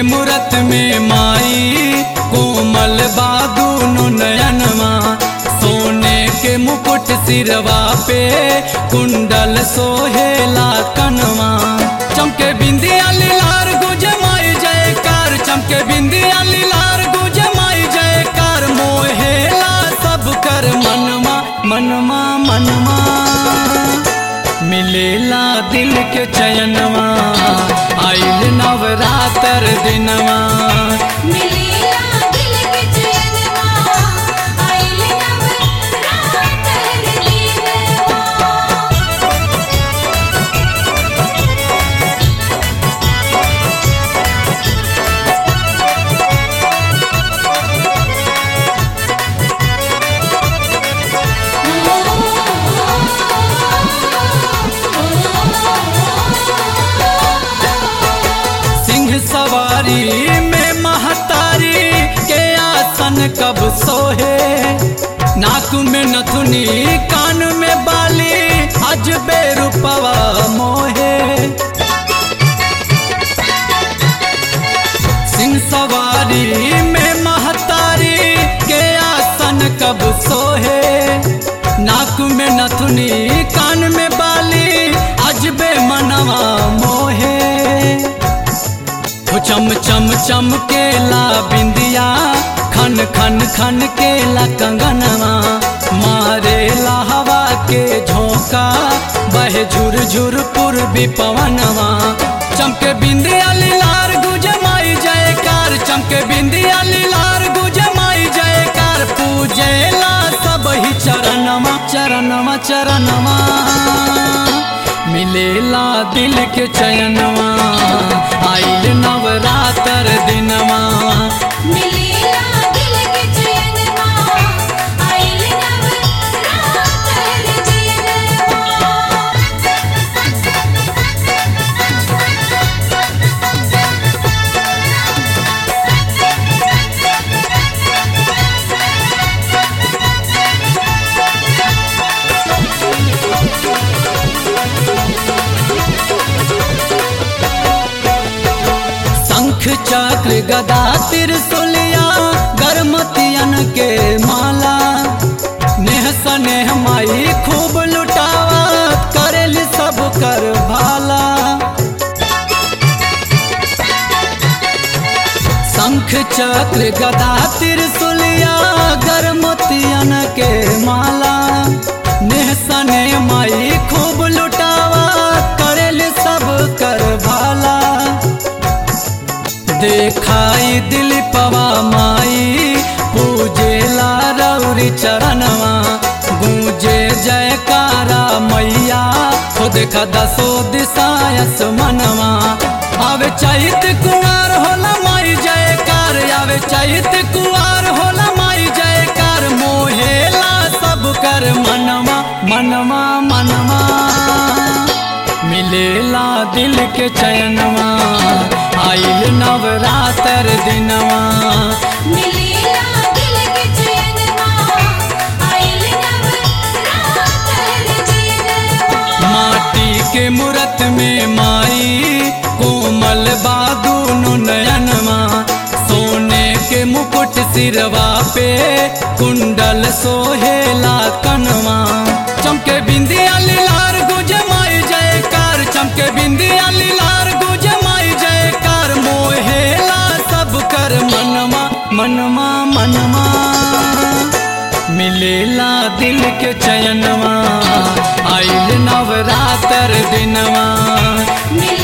मूरत में माई कोमल बादूनो नयनमा सोने के मुकुट सिरवा पे कुंडल सोहेला कनवा चमके बिंदिया लीलार गुज माई जयकार चमके बिंदिया लीलार गुज माई जयकार मोहेला सब कर मनमा मनमा मनमा मिलेला दिल के चयनवा आइल नवरातर दिनवा मिलेला दिल के चैनवा आइल नवरातर दिनवा सिंह सवारी में महतारी के आसन कब सोहे नाक में नथुनी कान में बाली अजबे रूपवा मोहे सिंह सवारी में महतारी के आसन कब सोहे नाक में नथुनी कान में बाली अजबे मनवा मोहे हो चम चम चम केला बिंदिया खन खन खन केला कंगनवा मारे हवा के झोंका बहे झुर झुर पूर्वी पवनवा चमके बिंदिया लीलार गुज माई जयकार चमके बिंदिया लीलार गुज माई जयकार पूजेला सब ही चरणवा चरणवा चरणवा मिलेला दिल के चयनवा आइल नवरातर दिनवा मिलेला दिल के चैनवा आइल नवरातर दिनवा शंख चक्र गदा त्रिशूलिया गर्मतियन के माला नेह सनेह माई खूब लुटावा करेल सब कर भाला शंख चक्र गदा त्रिशूलिया गर्मतियन के माला नेह सने माई खूब लुटावा करेल सब कर भाला देखाई दिल पवा माई पूजेला रौरी चरणवा गूंजे जयकारा मैया खुद का दसो दिशायस मनवा आवे चैत कुआर होला माई जयकार आवे चैत कुआर होला माई जयकार मोहेला सब कर मनवा मनवा मनवा मिलेला दिल के चयनवा आइल नवरातर दिनवा मिलेला दिल के चैनवा आइल नवरातर दिनवा माटी के मूरत में माई कोमल बादूनो नयनवा सोने के मुकुट सिरवा पे कुंडल सोहेला कनवा चमके बिंदिया लीलार गुज माई जयकार चमके बिंदिया लीलार गुज माई जयकार मोहेला सब कर मनवा मनवा मनवा मिलेला दिल के चयनवा आइल नवरातर दिनवा मिलेला